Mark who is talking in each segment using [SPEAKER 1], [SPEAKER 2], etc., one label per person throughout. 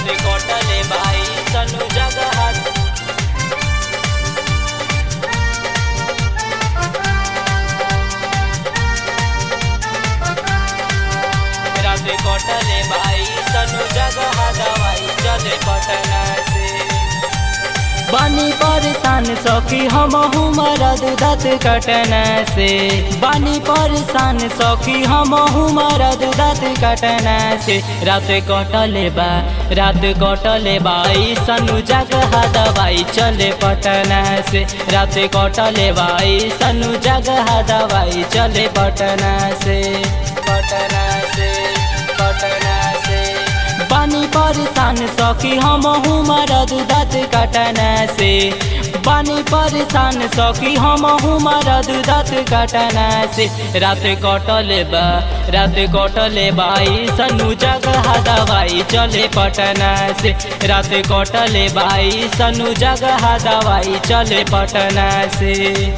[SPEAKER 1] राते कटले भाई सनु जगह राते कटले भाई सनु जगह दवाई चले पटना से
[SPEAKER 2] बानी परेशान सखी हम मरद दत कटना से बानी परेशान सखी हम मरद दत कटना से रात कटले बा रात कटले बाई सनु जगह दवाई चले पटना से रात कटले बाई सनु जगह दवाई चले पटना से पटना से पटना से बानी परेशान सखी हम मरद दत कटना से बानी परेशान सखी हम मरद दत कटना से रात कटले बा रात कटले बाई सनु जगह दवाई चले पटना से रात कटले बाई सनु जगह दवाई चले पटना से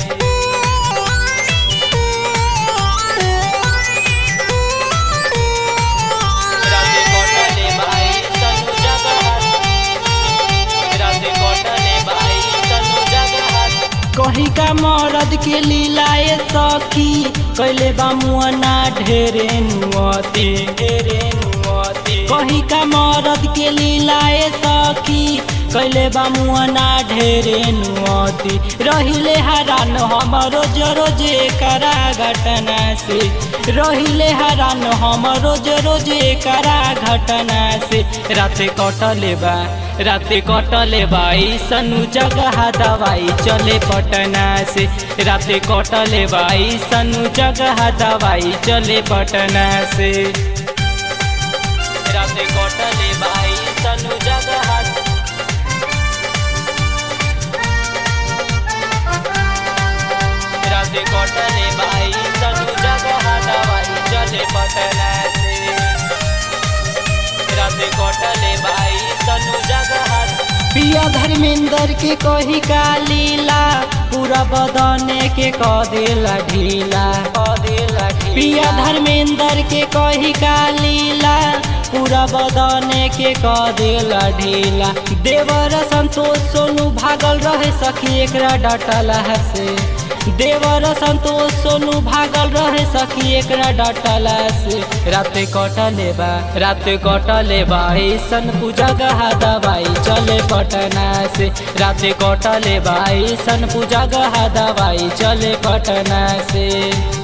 [SPEAKER 1] राते कटले भाई सनु जगह राते कटले भाई सनु जगह
[SPEAKER 2] कही का मरद के लीलाए सखी कैले बा मुअना ढेरे नुअती ढेरे नुअती कही का मरद के लीलाए सखी कैले बा मुअना ढेरे नुअती रहिले हरान हम रोज रोज करा घटना से रहिले हरान हम रोज रोज करा घटना से रात कटले बा रात कटले बाई सनु जगह दवाई चले पटना से रात कटले बाई सनु जगह दवाई चले पटना से
[SPEAKER 1] राते कटले भाई सनु जगह राते कटले भाई सनु जगह दवाई चले पटना से राते कटले भाई सनु जगह
[SPEAKER 2] पिया धर्मेंद्र के कही का लीला पूरा बदने के क देला ढीला क देला पिया धर्मेंद्र के कही का लीला पूरा बदने के क देला ढीला देवर संतोष सोनू भागल रहे सखी एकरा डटला से देवर संतोष सोनू भागल रहे सखी एकरा डटला से रात कटले बा रात कटले बा ऐसन पूजा गहा दवाई चले पटना से रात कटले बा ऐसन पूजा गहा दवाई चले पटना से